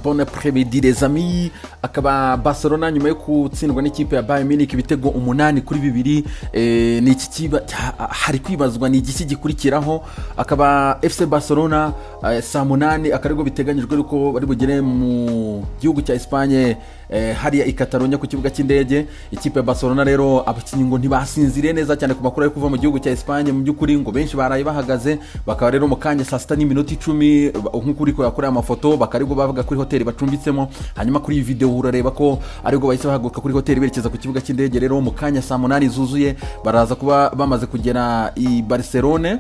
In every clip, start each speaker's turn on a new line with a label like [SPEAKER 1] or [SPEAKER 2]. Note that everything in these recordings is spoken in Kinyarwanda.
[SPEAKER 1] bon apremedi les amis akaba barcelona nyuma yo gutsindwa n'ikipe ya bayern munich ibitego umunani kuri bibiri eh, ni iki kiba ha- hari kwibazwa ni igiki gikurikiraho akaba fc barcelona eh, saa munani akarego biteganyijwe yuko bari bugere mu gihugu cya esipanye eh, hariya i Catalonia ku kibuga cy'indege ikipe ya barcelona rero abakinnyi ngo ntibasinziriye neza cyane ku makuru ari kuva mu gihugu cya esipanye mu by'ukuri ngo benshi baraye bahagaze bakaba rero mu kanya saa sita n'iminota icumi ba- nk'uko uri kureba kuri aya mafoto bakaba aribwo bavuga kuri hoteli bacumbitsemo hanyuma kuri iyi videwo urareba ko aribwo bahise bahaguruka kuri hoteli berekeza ku kibuga cy'indege rero mu kanya saa munani zuzuye baraza kuba bamaze kugera i barcelone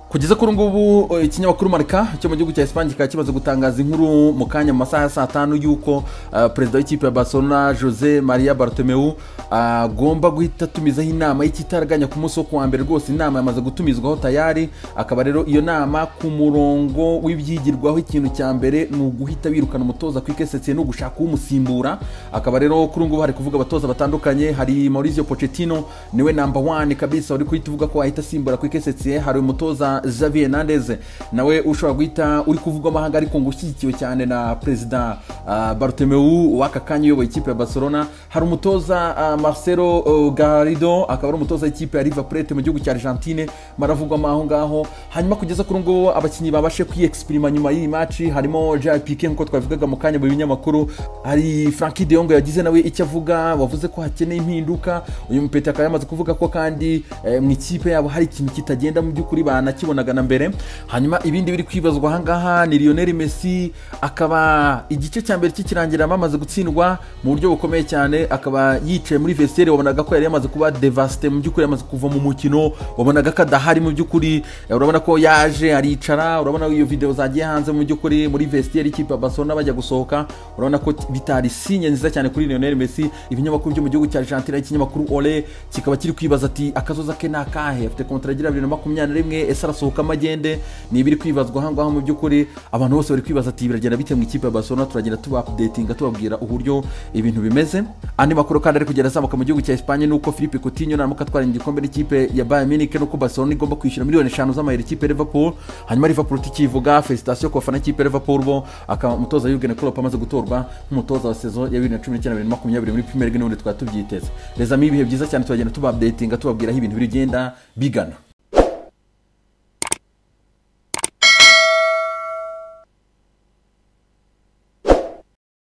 [SPEAKER 1] kugeza kuri ubu ngubu eh, ikinyamakuru marika cyo mu gihugu cya esipanye kikaba kimaze gutangaza inkuru mu kanya mu masaha ya saa tanu y'uko eh, perezida w'ikipe ya barcelona jose maria bartomeu agomba guhita atumizaho inama y'ikitaraganya ku munsi wo kuwa mbere rwose inama yamaze gutumizwaho tayari akaba rero iyo nama ku murongo w'ibyigirwaho ikintu cya mbere ni uguhita birukana umutoza ku ikesetse no gushaka umusimbura akaba rero kuri ubu ngubu hari kuvuga abatoza batandukanye hari Mauricio Pochettino niwe namba wani kabisa wari kuhita uvuga ko ahita asimbura ku ikesetse hari umutoza Xavi Hernandez nawe ushobora guhita uri kuvugwa amahanga ariko ngo ushyigikiwe cyane na perezida ah, Bartomeu w'aka kanya uyoboye ikipe ya Barcelona hari umutoza ah, Marcelo oh, Garrido akaba ari umutoza w'ikipe ya River Plate mu gihugu cya Argentine baravugwa aho ngaho hanyuma kugeza kuri ubu ngubu abakinnyi babashe kwiyexprima nyuma y'iyi maci harimo Gerard Piqué nk'uko twabivugaga mu kanya mu binyamakuru hari Frankie de Jong yagize nawe icyo avuga wavuze ko hakeneye impinduka uyu mupeta akaba yamaze kuvuga ko kandi eh, mu ikipe yabo hari ikintu kitagenda mu by'ukuri banakibonaga na mbere hanyuma ibindi biri kwibazwa aha ngaha ni Lionel Messi akaba igice cya mbere kikirangira bamaze gutsindwa mu buryo bukomeye cyane akaba yicaye muri vestiaire wabonaga ko yari yamaze kuba devasite mu by'ukuri yamaze kuva mu mukino wabonaga ko adahari mu by'ukuri eh, urabona ko yaje aricara urabona iyo video zagiye hanze mu by'ukuri muri vestiaire ikipe ya Barcelona bajya gusohoka urabona ko bitari sinye nziza cyane kuri Lionel Messi ibinyamakuru byo mu gihugu cya Argentina ikinyamakuru Ole kikaba kiri kwibaza ati akazoza ke ni akahe afite kontara igira bibiri na makumyabiri na rimwe ese arasohoka amagende ni ibiri kwibazwa aha ngaha mu by'ukuri abantu bose bari kwibaza ati biragenda bite mu ikipe ya Barcelona turagenda tuba updatinga tubabwira uburyo ibintu bimeze andi makuru kandi ari kugenda azamuka mu gihugu cya Espagne nuko Philippe Coutinho naramuka atwara igikombe n'ikipe ya Bayern Munich nuko Barcelona igomba kwishyura miliyoni eshanu z'amayero ikipe ya Liverpool hanyuma Liverpool tukivuga felicitation ku bafana ikipe ya Liverpool bo akaba umutoza Jurgen Klopp amaze gutorwa nk'umutoza wa saison ya bibiri na cumi n'icyenda bibiri na makumyabiri muri Premier League n'ubundi twari tubyiteze reza ibihe byiza cyane turagenda tuba updatinga tubabwira aho ibintu bigenda bigana